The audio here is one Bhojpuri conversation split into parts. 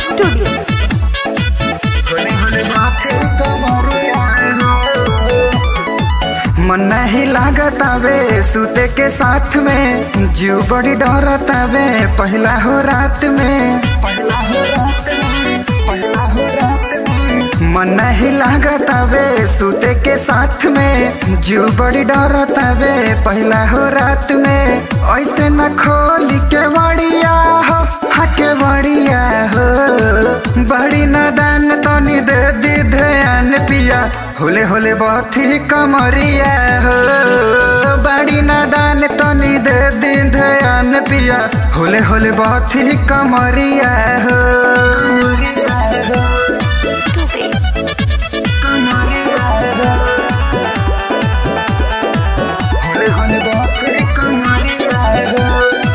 स्टूडियो मन नहीं लागत आवे सूते के साथ में जीव बड़ी डरत आवे पहला हो रात में पहला हो रात में पहला हो रात में मन नहीं लागत आवे सूते के साथ में जीव बड़ी डरत आवे पहला हो रात में ऐसे न खोली के बड़िया हो हके बड़िया हो बड़ी नादान तनी दे दी ध्यान पिया होले होले बहुत ही कमरिया हो बड़ी नादान तनी दे दी ध्यान पिया होले होले बहुत ही कमरिया हो कमरिया हो होले होले बहुत ही कमरिया हो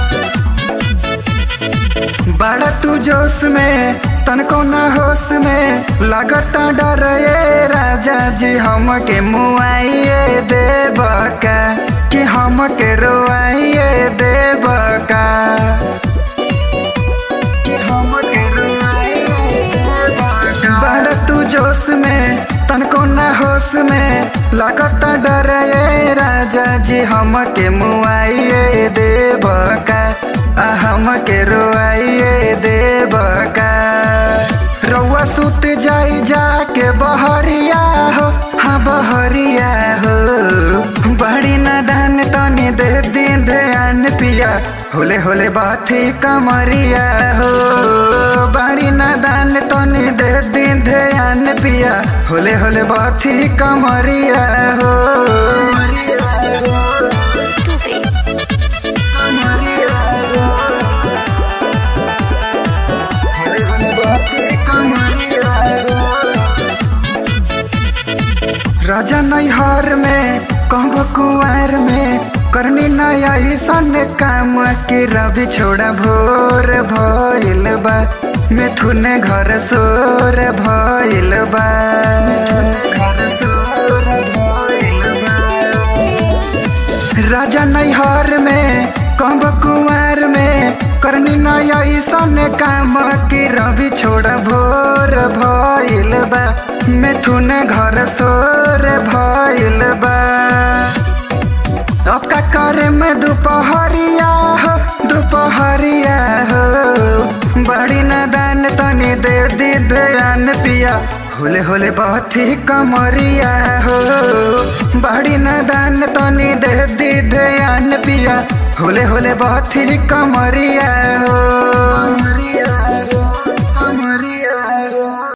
बड़ा तू जोश में तनको ना होश में लगता डर ये राजा जी हमके मुआइए देव का कि हमके रोआइए देव का कि हमके रोआइए देव का बड़ा तू जोश में तनको ना होश में लगता डर ये राजा जी हमके मुआइए देव का आ हमके रोआइए देव का रउआ सुत जाई जाके बहरिया हो हाँ बहरिया हो बड़ी नादान तनी दे दिन ध्यान पिया होले होले बात ही कमरिया हो बड़ी नादान तनी दे दिन ध्यान पिया होले होले बात ही कमरिया हो कमरिया हो होले होले बात ही कमरिया हो राजा नैहर में कहब कुआर में करनी नया सन काम के रवि छोड़ा भोर भइल बा मिथुन घर सोर भइल बा मिथुन घर सोर भइल बा राजा नैहर में कब कुआर में करनी नया सन काम की रवि छोड़ भोर भइल बा मिथुन घर सोर भइल बा अब का करे में दोपहरिया हो दोपहरिया हो बड़ी नादान तनी दे दी ध्यान पिया होले होले बहुत ही कमरिया हो बड़ी नादान तनी दे दी ध्यान पिया होले होले बहुत ही कमरिया हो